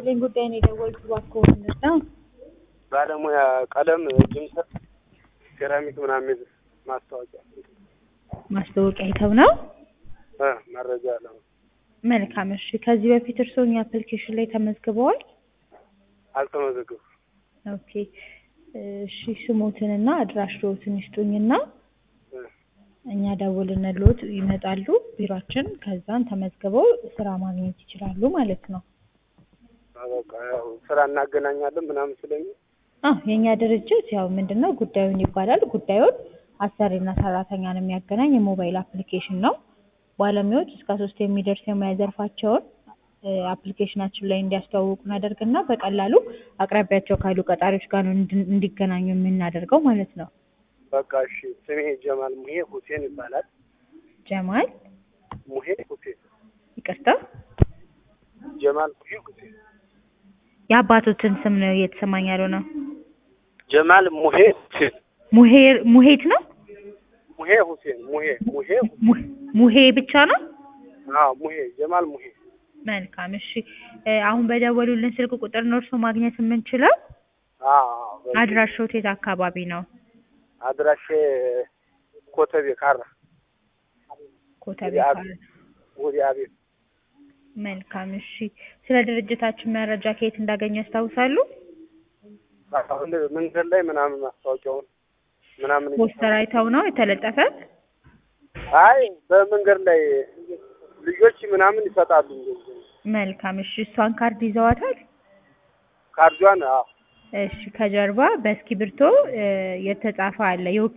ይስጥልኝ ጉዳይ ነው የደወልኩት እባክዎ ምንድን ነው? ባለሙያ ቀለም ጅምሰት ሴራሚክ ምናምን ማስታወቂያ ማስታወቂያ አይተው ነው? እ መረጃ አለ መልካም እሺ። ከዚህ በፊት እርስዎ እኛ አፕሊኬሽን ላይ ተመዝግበዋል? አልተመዘገብኩም። ኦኬ እሺ ስሞትንና አድራሻዎትን ይስጡኝና እ እኛ ደውልንልዎት ይመጣሉ ቢሯችን ከዛን ተመዝግበው ስራ ማግኘት ይችላሉ ማለት ነው። በቃ ያው ስራ እናገናኛለን ምናምን ስለሚል አዎ የእኛ ድርጅት ያው ምንድን ነው ጉዳዩን ይባላል። ጉዳዩን አሰሪና ሰራተኛን የሚያገናኝ የሞባይል አፕሊኬሽን ነው። ባለሙያዎች እስከ ሶስት የሚደርስ የሙያ ዘርፋቸውን እ አፕሊኬሽናችን ላይ እንዲያስተዋውቁ እናደርግና በቀላሉ አቅራቢያቸው ካሉ ቀጣሪዎች ጋር ነው እንድን- እንዲገናኙ የምናደርገው ማለት ነው። በቃ እሺ። ስሜ ጀማል ሙሄ ሁሴን ይባላል። ጀማል ሙሄ ሁሴን ይቅርታ፣ ጀማል ሙሄ ሁሴን የአባቶትን ስም ነው እየተሰማኝ ያለው ነው። ጀማል ሙሄ ሁሴን ሙሄር ሙሄት ነው ሙሄ ሁሴን ሙሄ ሙሄ mu- ሙሄ ብቻ ነው። አዎ ሙሄ ጀማል ሙሄ መልካም እሺ። እ አሁን በደወሉልን ስልክ ቁጥር ነው እርስዎ ማግኘት የምንችለው? አዎ አዎ። በዚህ አድራሻዎት የት አካባቢ ነው? አድራሼ ኮተቤ ካራ ኮተቤ ወዲያ ካለ ወዲያ አቤት መልካም እሺ። ስለ ድርጅታችን መረጃ ከየት እንዳገኙ ያስታውሳሉ? አሁን መንገድ ላይ ምናምን ማስታወቂያውን ምናምን ፖስተር አይተው ነው የተለጠፈ? አይ በመንገድ ላይ ልጆች ምናምን ይሰጣሉ። መልካም እሺ። እሷን ካርድ ይዘዋታል? ካርዷን አዎ እሺ። ከጀርባ በእስክሪብቶ እ የተጻፈ አለ